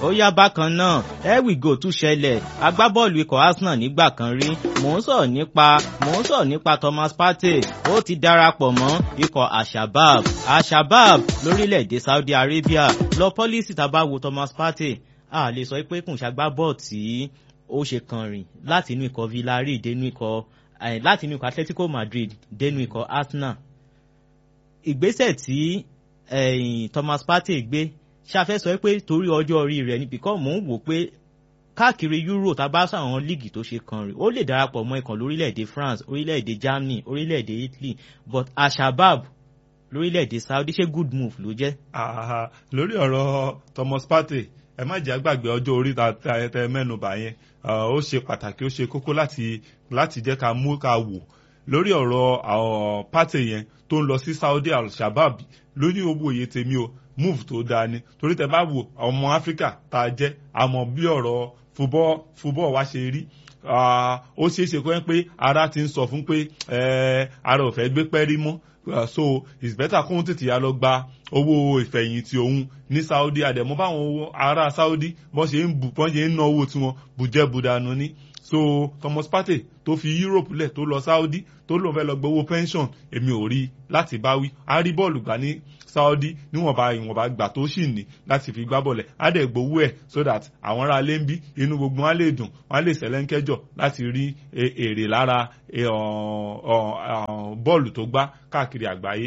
ó yá bákan náà ẹ̀wìgò tún ṣẹlẹ̀ agbábọ́ọ̀lù ikọ̀ Arsenal nígbà kan rí mò ń sọ̀rọ̀ nípa mò ń sọ̀rọ̀ nípa Thomas Partey ó ti darapọ̀ mọ́ ikọ̀ Al-Shabab Al-Shabab lórílẹ̀‐èdè Saudi Arabia lọ pọ́lísì tá a bá wo Thomas Partey a lè sọ pé kùn ṣàgbábọ́ọ̀ tí ó ṣe kan rìn láti inú ikọ̀ Villarreal dénú ikọ̀ láti inú ikọ̀ Atletico Madrid dénú ikọ̀ Arsenal ìgbésẹ̀ tí Thomas Partey gbé ṣàfẹ́ sọ pé torí ọjọ́ orí rẹ̀ níbi kan mò ń wò pé káàkiri Euro tá a bá sàwọn líìgì tó ṣe kan rìn ó lè darapọ̀ mọ́ ikọ̀ lórílẹ̀‐èdè France orílẹ̀‐èdè Germany orílẹ̀‐èdè Italy but Al-Shabab lórílẹ̀‐èdè Saudi ṣé good move ló jẹ́. lórí ọ̀rọ̀ Thomas Partey ẹ má jẹ́ àgbàgbé ọjọ́ orí tẹ mẹ́nubà yẹn ó ṣe pàtàkì ó ṣe kókó láti láti jẹ́ ká mú ká wò lórí ọ̀rọ̀ àwọn Partey yẹn tó ń lọ sí Saudi Al-Shabab lóní owó iye tèmi o move tó dáa ni torí tẹ bá wo ọmọ Áfíríkà tá a jẹ́ àmọ́ bí ọ̀rọ̀ fúbọ́ fúbọ́ wa ṣe rí ó ṣeé ṣe kọ́ pé ara ti ń sọ fún pé ara ò fẹ́ gbé pẹ́rí mọ́ so it's better kóhun tètè ya lọ gba owó ìfẹ̀yìntì òun ní Saudi àdẹ̀mọ́ báwọn ará Saudi bọ́n ṣe ń bù bọ́n ṣe ń ná owó tiwọn bùjẹ́ bùdànù ni so Thomas Partey tó fi Europe lẹ̀ tó lọ Saudi tó lóun fẹ́ lọ gbowó pension èmi ò rí láti báwí a rí bọ́ọ̀lù gbà ní Saudi níwọ̀nba ìwọ̀nba gbà tó sì ní láti fi gbá bọ̀lẹ̀ á dẹ̀ gbowó ẹ̀ so that àwọn ará ilé ń bí inú gbogbo wọn á lè dùn wọn á lè sẹ̀lẹ́ńkẹ́jọ̀ láti rí èrè lára bọ́ọ̀lù tó gbá káàkiri àgbáyé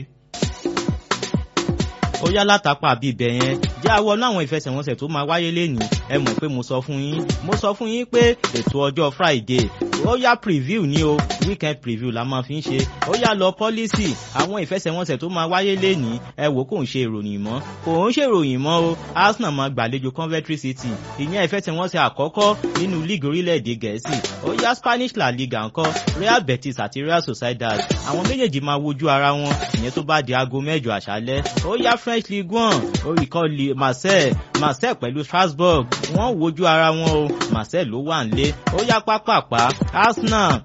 ó yá látàpá bíi ibẹ̀ yẹn jẹ́ àwọn náà àwọn ìfẹsẹ̀wọnsẹ̀ tó máa wáyé lẹ́nìí ẹ mọ̀ pé mo sọ fún yín mo sọ fún yín pé ètò ọjọ́ Friday ó yá preview ní o weekend preview la máa fi ń ṣe ó yá lọ policy àwọn ìfẹsẹ̀wọnsẹ̀ tó máa wáyé lẹ́nìí ẹ wò kò ń ṣe ìròyìn mọ́ kò ń ṣe ìròyìn mọ́ o Arsenal máa gbàlejò Coventry City ìyẹn ìfẹsẹ̀wọnsẹ̀ àkọ́kọ́ nínú league orílẹ̀-èdè Gẹ̀ẹ́sì ó yá Spanish La Liga ńkọ́ Real Betis àti Real Sociedad àwọn méjèèjì máa wojú ara wọn ìyẹn tó bá di aago mẹ́jọ àṣálẹ́ ó yá French Ligue one oríkọ́ Marseille Marseille pẹ̀lú Strasbourg wọ́n wojú ara wọn o Marseille ló wà nílé ó yá pápápá Arsenal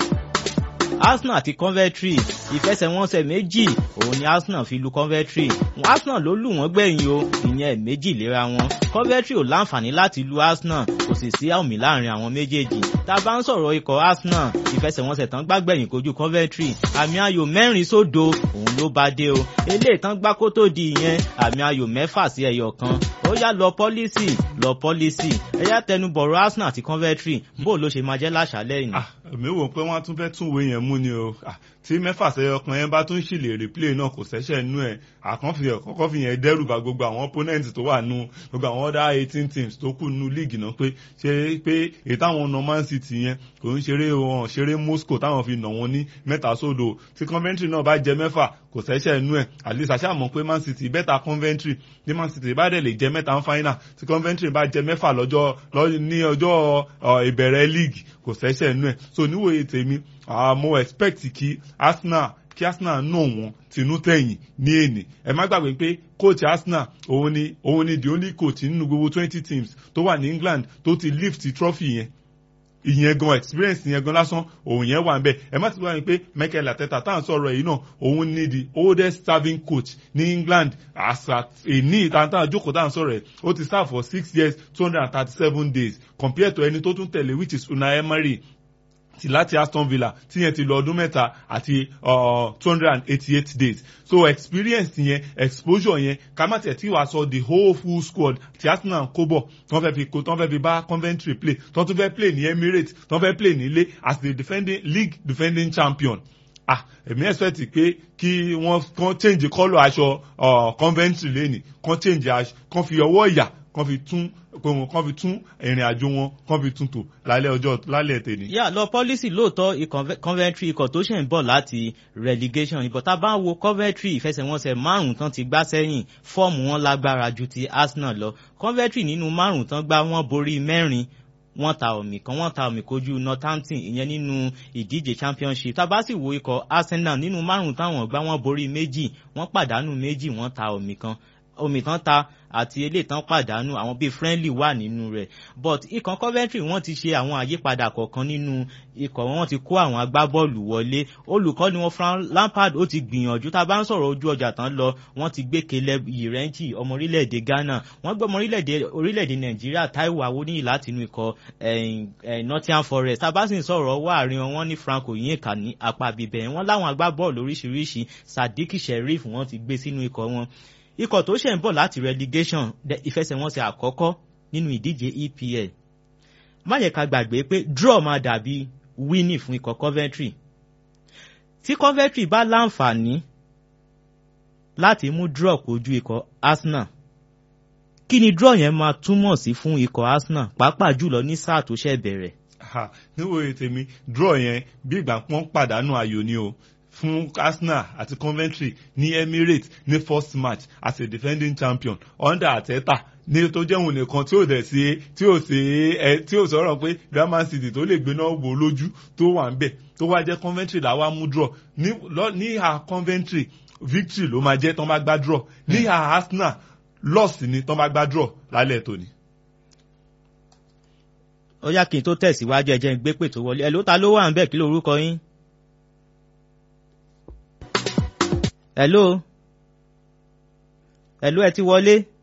Arsenal àti Coventry ìfẹsẹ̀wọnsẹ̀ méjì òun ni Arsenal fi lu Coventry Arsenal ló lù wọ́n gbẹ̀yìn o ìyẹn méjì léra wọn Coventry ò láǹfààní láti lu Arsenal kò sì sí àmì láàrin àwọn méjèèjì tá a bá ń sọ̀rọ̀ ikọ̀ Arsenal ìfẹsẹ̀wọnsẹ̀ tán gbàgbẹ̀yìn kojú Coventry àmì ayò mẹ́rin sódo òun ló bá dé o eléyìí tán gbá kó tó di ìyẹn àmì ayò mẹ́fà sí ẹyọ kan ó yá lọ pọ́lísì lọ pọ́lísì ẹ yá tẹnubọ̀rọ̀ Arsenal àti Coventry bó ló ṣe máa jẹ́ láṣálẹ́ yìí. èmi wò pé wọ́n á tún fẹ́ tún wo yẹn mú ni o tí mẹ́fà sẹ́yọ kan yẹn bá tún ṣì lè replay náà kò ṣẹ́ṣẹ́ nú ẹ̀ àkànfi kọ́kọ́ fi yẹn dẹ́rù bà gbogbo àwọn opponent tó wà nù gbogbo àwọn other eighteen teams tó kù nù league náà pé ṣe pé èyí táwọn ọ̀nà Man City yẹn kò ń ṣeré wọn ṣeré Moscow táwọn fi nà wọn ní mẹ́ta sódò tí Coventry náà bá jẹ mẹ́fà kò ṣẹ́ṣẹ́ nú ẹ̀ at least àṣà mọ̀ pé Man City bẹ́tà Coventry ní Man City bá dẹ̀ lè jẹ mẹ́ta ń final tí Coventry bá jẹ mẹ́fà lọ́jọ́ ní ọjọ́ ìbẹ̀rẹ̀ league kò ṣẹ́ṣẹ́ nú ẹ̀ so níwòye tèmi mo expect kí Arsenal kí Arsenal nà wọ́n tinú tẹ̀yìn ní èní ẹ má gbàgbé pé coach Arsenal òun ni òun ni the only coach nínú gbogbo twenty teams tó wà ní England tó ti lift trophy yẹn ìyẹn gan experience yẹn gan lásán òun yẹn wà nbẹ ẹ má ti wá ní pé Mikel Arteta tá à ń sọ̀rọ̀ yìí náà òun ni the oldest serving coach ní England àṣà èní ìtàntàn àjókòó tá à ń sọ̀rọ̀ ẹ̀ ó ti serve for six years two hundred and thirty seven days compared to ẹni tó tún tẹ̀lé which is Unai Emery ti láti Aston Villa tí yẹn ti lọ ọdún mẹ́ta àti two hundred and eighty-eight days so experience yẹn exposure yẹn kàmátiẹ̀ tí wàá sọ the whole full squad ti Arsenal kó bọ̀ tí wọ́n fẹ́ fi kó tí wọ́n fẹ́ fi bá Coventry play tí wọ́n tún fẹ́ play ní Emirates tí wọ́n fẹ́ play nílé as the defending league defending champion ah èmi expect pé kí wọ́n kàn change colour aṣọ Coventry lẹ́nìí kàn change aṣọ kàn fi ọwọ́ ìyà kàn fi tún kàn fi tún ìrìn àjò wọn kàn fi tún tò lálẹ́ ọjọ́ lálẹ́ tèmi. yà lọ pọ́lísì lóòótọ́ Coventry ikọ̀ tó ṣẹ̀ ń bọ̀ láti relegation ìbọn tá a bá ń wo Coventry ìfẹsẹ̀wọnsẹ̀ márùn-ún tán ti gbá sẹ́yìn fọ́ọ̀mù wọn lágbára ju ti Arsenal lọ Coventry nínú márùn-ún tán gbá wọn borí mẹ́rin wọ́n ta omi kan wọ́n ta omi kojú Northampton ìyẹn nínú ìdíje championship tá a bá sì wo ikọ̀ Arsenal nínú márùn-ún táwọn gbá wọn borí méjì wọ́n pàdánù méjì wọ́n ta omi kan omi tán ta àti eléyìí tán pàdánù àwọn bíi friendly wà nínú rẹ̀ but ikọ̀ Coventry wọ́n ti ṣe àwọn àyípadà kọ̀ọ̀kan nínú ikọ̀ wọn ti kó àwọn agbábọ́ọ̀lù wọlé olùkọ́ni wọn Frank Lampard ó ti gbìyànjú tá a bá ń sọ̀rọ̀ ojú ọjà tán lọ wọ́n ti gbé Caleb Irenchi ọmọ orílẹ̀-èdè Ghana wọ́n gbé ọmọ orílẹ̀-èdè Nàìjíríà Taiwo Awoniyi láti inú ikọ̀ Nottingham Forest tá a bá sì ń sọ̀rọ̀ wá àárín wọn ní Frank Onyeka ní apá bíbẹ̀ wọ́n láwọn agbábọ́ọ̀lù oríṣiríṣi Sadiq Sheriff wọ́n ti gbé sínú ikọ̀ wọn ikọ̀ tó ṣẹ̀ ń bọ̀ láti relegation ìfẹsẹ̀wọnsẹ̀ àkọ́kọ́ nínú ìdíje EPL má yẹ ká gbàgbé pé draw máa dàbí winning fún ikọ̀ Coventry tí Coventry bá láǹfààní láti mú draw kojú ikọ̀ Arsenal kí ni draw yẹn máa túmọ̀ sí fún ikọ̀ Arsenal pàápàá jùlọ ní sáà tó ṣẹ̀ bẹ̀rẹ̀. níwòye tèmi draw yẹn bí ìgbà pọ́n pàdánù ayò ni o fún Arsenal àti Coventry ní Emirates ní first match as a defending champion under Arteta ní tó jẹ́ òun nìkan tí ò dẹ̀ sí tí ò sí ẹ tí ò sọ̀rọ̀ pé Grammar City tó lè gbéná wò lójú tó wà ń bẹ̀ tó wá jẹ́ Coventry làwa mú draw ní ní ìhà Coventry victory ló máa jẹ́ tán bá gbá draw ní ìhà Arsenal loss ni tán bá gbá draw lálẹ́ tòní. ó yá kí n tó tẹ̀síwájú ẹ jẹ́ n gbé pè tó wọlé ẹ ló ta ló wà ń bẹ̀ kí lórúkọ yín. hello hello ẹ ti wọlé.